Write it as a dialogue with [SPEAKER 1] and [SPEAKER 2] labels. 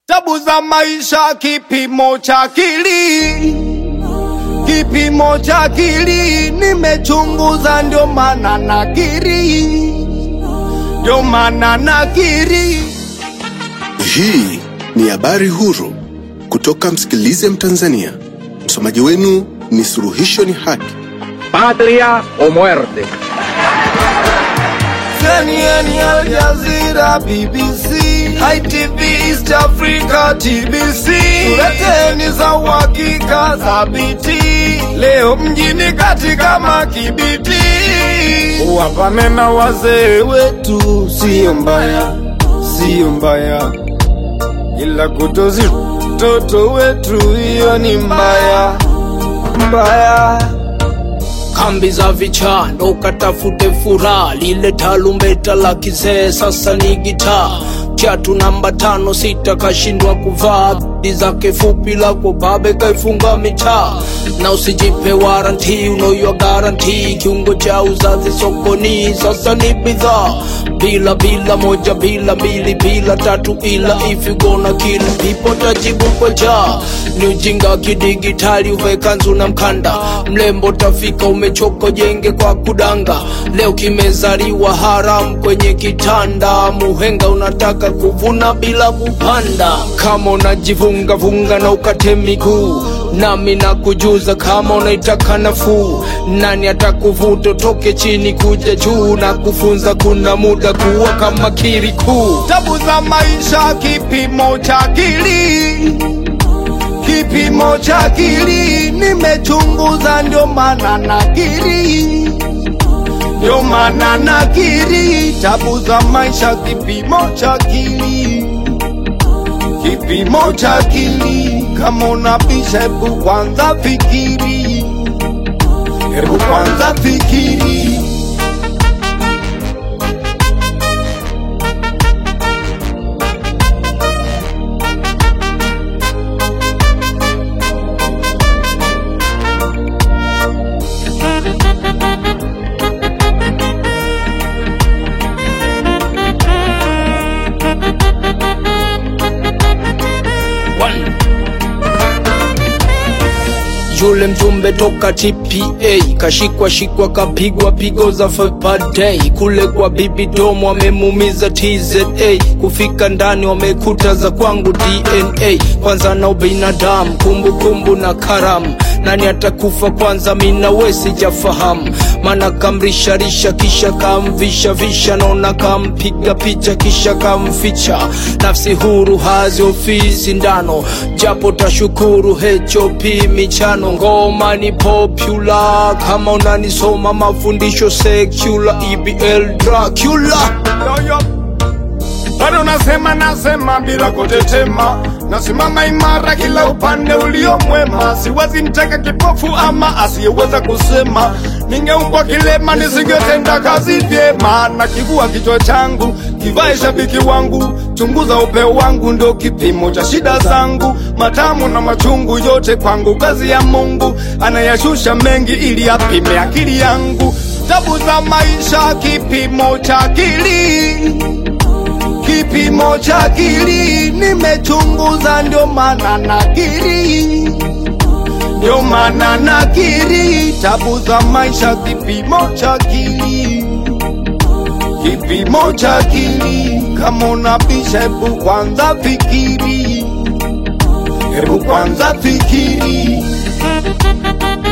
[SPEAKER 1] Tabu za maisha kipimo cha akili, kipimo cha akili nimechunguza, ndio maana nakiri, ndio maana nakiri.
[SPEAKER 2] Hii ni habari huru kutoka Msikilize Mtanzania. Msomaji wenu ni Suluhisho ni Haki.
[SPEAKER 3] patria o muerte.
[SPEAKER 1] CNN, Al Jazeera, BBC, ITV, East Africa, TBC. Tuleteni za uhakika thabiti, leo mjini katika Makibiti. Wapane na wazee wetu, sio mbaya, sio mbaya, ila kutozi mtoto wetu, hiyo ni mbaya mbaya.
[SPEAKER 4] kambi za vichana ukatafute furaha, lile talumbeta la kizee sasa ni gitaa. Kiatu namba tano sita kashindwa kuvaa, di zake fupi lako babe kaifunga mitaa, na usijipe waranti unoyo garanti, kiungo cha uzazi sokoni sasa ni bidhaa bila bila moja bila mbili bila tatu ila if you gonna kill people tajibu kwa jaa ni ujinga wa kidigitali uvae kanzu na mkanda mlembo tafika umechoka jenge kwa kudanga leo kimezaliwa haram kwenye kitanda muhenga unataka kuvuna bila kupanda kama unajivunga vunga na ukate miguu nami nakujuza kama unaitaka nafuu nani atakuvuta toke chini kuja juu na kufunza kuna muda kuwa kama kirikuu
[SPEAKER 1] tabu za maisha kipimo cha akili, kipimo cha akili nimechunguza, ndio maana nakiri, ndio maana nakiri. Tabu za maisha kipimo cha akili, kipimo cha akili. Kama unabisha, hebu kwanza fikiri, hebu kwanza fikiri.
[SPEAKER 4] One. Yule mjumbe toka TPA kashikwa shikwa kapigwa pigo za fapadei kule kwa bibi domo wamemumiza TZA kufika ndani wamekuta za kwangu DNA kwanza na ubinadamu kumbukumbu na karamu nani atakufa kwanza mina we sijafahamu mana kamrisharisha kisha kamvisha visha naona kampiga picha kisha kamficha nafsi huru hazi ofisi ndano japo tashukuru HOP michano ngoma ni popular kama unanisoma mafundisho secular EBL Dracula
[SPEAKER 1] Yo, yo. bado nasema nasema bila kutetema nasimama imara kila upande ulio mwema siwezi mteka kipofu ama asiyeweza kusema ningeumbwa kilema nisingetenda kazi vyema na kivua kichwa changu kivae shabiki wangu chunguza upeo wangu ndo kipimo cha shida zangu matamu na machungu yote kwangu kazi ya mungu anayashusha mengi ili apime akili yangu tabu za maisha kipimo cha akili kipimo cha akili nimechunguza, ndio maana nakiri, ndio maana nakiri. Tabu za maisha kipimo cha akili, kipimo cha akili. Kama unabisha, hebu kwanza fikiri, hebu kwanza fikiri.